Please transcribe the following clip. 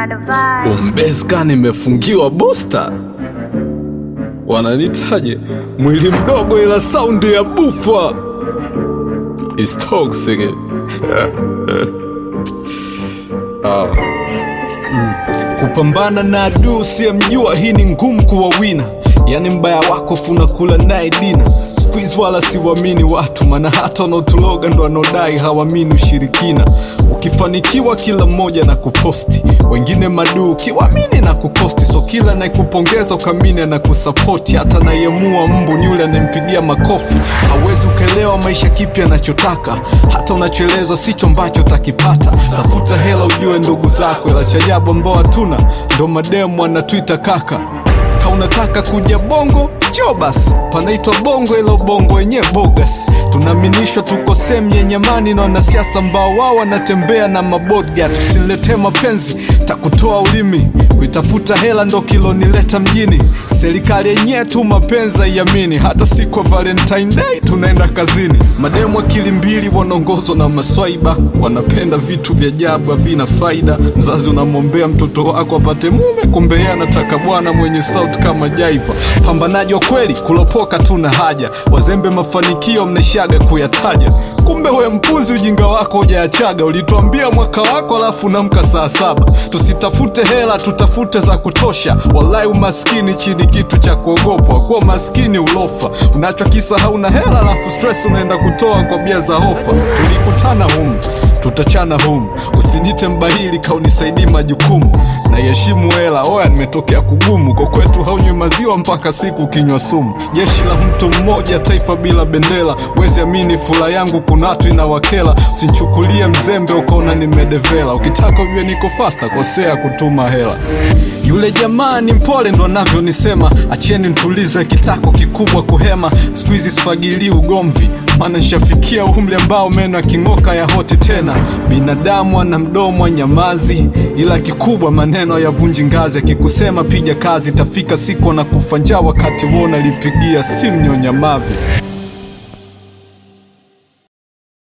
Umbeska nimefungiwa booster, wananitaje mwili mdogo ila saundi ya bufa is toxic. Ah. Mm. Kupambana na adui usiyemjua, hii ni ngumu kuwa wina, yani mbaya wako funakula naye dina squeeze wala siwamini watu, maana hata wanaotuloga ndo wanaodai hawamini ushirikina. Ukifanikiwa kila mmoja na kuposti, wengine maduu ukiwamini na kukosti, so kila anayekupongeza ukamini na kusapoti, hata anayemua mbu ni yule anayempigia makofi. Hawezi ukaelewa maisha kipi anachotaka, hata unachoelezwa sicho ambacho utakipata. Tafuta hela ujue ndugu zako, ila cha ajabu ambao hatuna ndo mademu anatwita kaka ka unataka kuja bongo jo basi panaitwa bongo ila ubongo wenyewe bogas tunaaminishwa tuko sehemu yenye amani na wanasiasa ambao wao wanatembea na mabodga tusiletee mapenzi takutoa ulimi kuitafuta hela ndo kilonileta mjini serikali yenyewe tu mapenzi haiamini hata siku ya valentine day tunaenda kazini mademu akili mbili wanaongozwa na maswaiba wanapenda vitu vya ajabu havina faida mzazi unamwombea mtoto wako apate mume kumbe yeye anataka bwana mwenye sauti kama jaiva pambanaji wa kweli kulopoka tuna haja wazembe mafanikio mnaishaga kuyataja kumbe we mpuzi ujinga wako hujaachaga ulituambia mwaka wako alafu namka saa saba tusitafute hela tutafute za kutosha walai umaskini chini kitu cha kuogopwa kuwa maskini ulofa unachokisahau na hela alafu stress unaenda kutoa kwa bia za hofa tulikutana humu tutachana humu usinite mbahili kaunisaidii majukumu naiheshimu hela oya nimetokea kugumu kwa kwetu haunywi maziwa mpaka siku kinywa sumu jeshi la mtu mmoja taifa bila bendera wezi amini fula yangu kuna watu inawakela usinchukulie mzembe ukaona nimedevela ukitaka ujue niko fasta kosea kutuma hela yule jamaa ni mpole ndo anavyonisema acheni ntulize kitako kikubwa kuhema siku hizi sifagilii ugomvi maana nshafikia umri ambao meno aking'oka ya hoti tena binadamu ana mdomo wa nyamazi ila kikubwa maneno yavunji ngazi akikusema piga kazi tafika siku na kufa njaa wakati wona lipigia simu nyonyamavi